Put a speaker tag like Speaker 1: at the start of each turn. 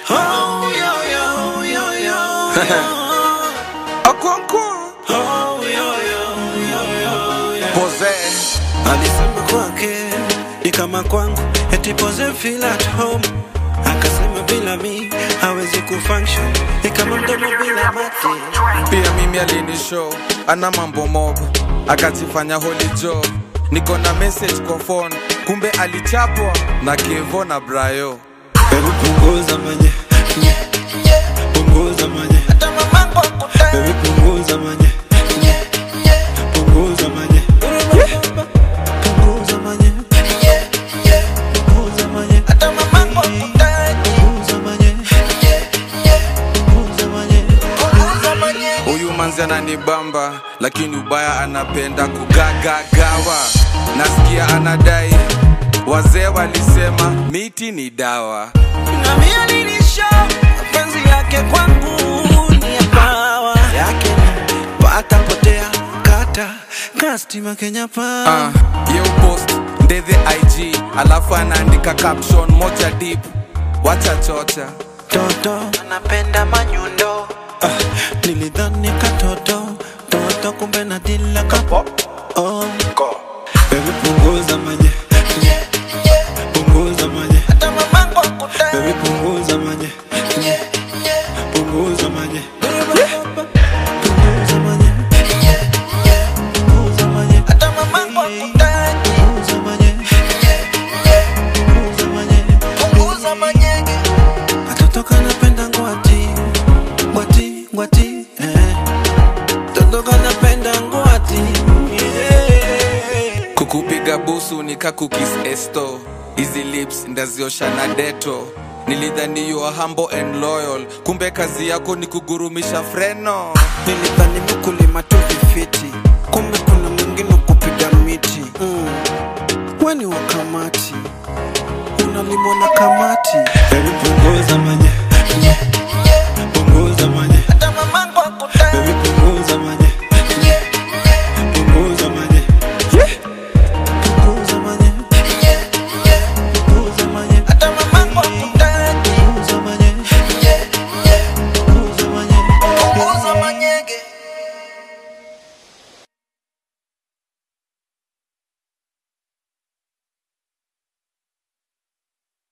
Speaker 1: Oh, yo, yo, yo, yo.
Speaker 2: Okonkwo
Speaker 1: Oh, yo, yo, yo, yo, yo.
Speaker 2: Pose
Speaker 1: Alisema kwake ni kama kwangu, eti pose feel at home. Akasema bila mi hawezi kufunction, ni kama mdomo bila mate.
Speaker 2: pia mimi alinishow ana mambo mob akajifanya holy joe niko na message kwa phone kumbe alichapwa na kevo na brayo
Speaker 1: Baby punguza manye, punguza manye, baby punguza manye, punguza manye, punguza manye, punguza manye, punguza manye, punguza manye.
Speaker 2: huyu manzi ananibamba lakini ubaya anapenda kugagagawa nasikia anadai wazee walisema miti ni dawa
Speaker 1: Na mimi alinisha mapenzi yake kwangu ni ya pawa yake ni pata potea kata kastima Kenya pa
Speaker 2: Ah, ye upost ndethe ig alafu anaandika caption moja deep wacha chocha
Speaker 1: toto anapenda manyundo ah, nilidhani katoto toto kumbe na dila kapo oh. Baby punguza manye punguza manye Baby punguza manye punguza manye punguza manye punguza manye punguza manye Katoto kanapenda ngwati ngwati ngwati eh. Toto kanapenda ngwati yeah.
Speaker 2: kukupiga busu nikakukis esto hizi lips ndaziosha na deto nilidhani you are humble and loyal kumbe kazi yako ni kugurumisha freno
Speaker 1: Nilidhani mkulima tu vifiti, kumbe kuna mwingine kupiga miti mm. Weni wa kamati unalimwa na kamati. Baby punguza manye